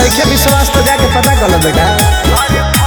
नइखे विश्वास तो जाके पता कर लो बेटा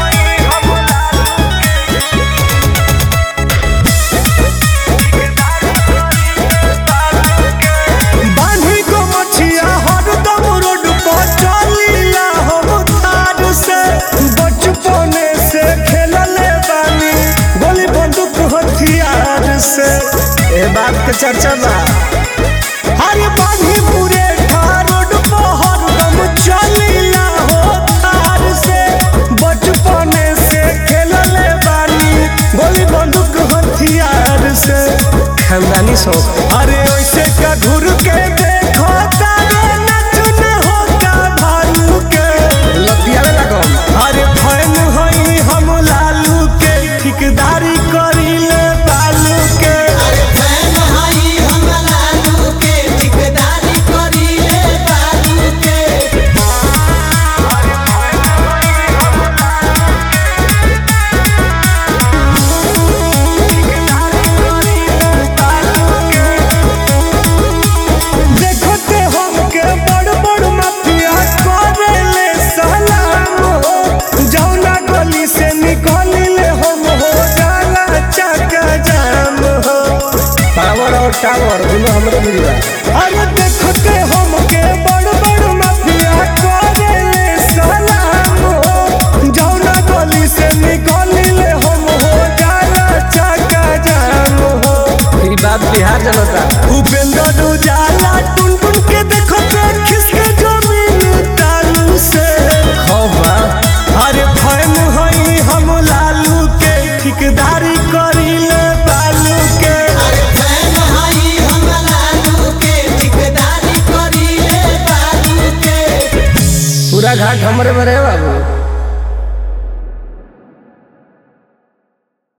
बांधी को मछिया हरदम रोड पर चलीला हम तार से बचपने से खेलले बानी गोली बंदूक हथियार से ए बात के चर्चा बा अरे बांधी पूरे ठार रोड पर हरदम चलीला हो तार से बचपने से खेलले बानी गोली बंदूक हथियार से खानदानी शौक अरे ऐसे का घुर के देखो तारे नच न होता भालू के लतियावे लागम अरे फैन हई हम लालू के ठिकदारी करीले बालू के देखो ते हमके बड़ बड़ माफिया करेले सलाम हो जौना गली से निकलिले हम हो जाला चका जाम हो पावर और टावर दोनों हमरे मिली बा अरे देखते हमके बड़ बड़ माफिया करेले सलाम हो जौना गली से निकलिले हम हो जाला चका जाम हो ई बात बिहार जनता उपेंद्र उजाला टुन टुन के देखो ते खिसके जमीन तालू से खौफ बा अरे फैन हई हम लालू के ठिकदारी करीले बालू के पूरा घाट हमरे में रहे बाबू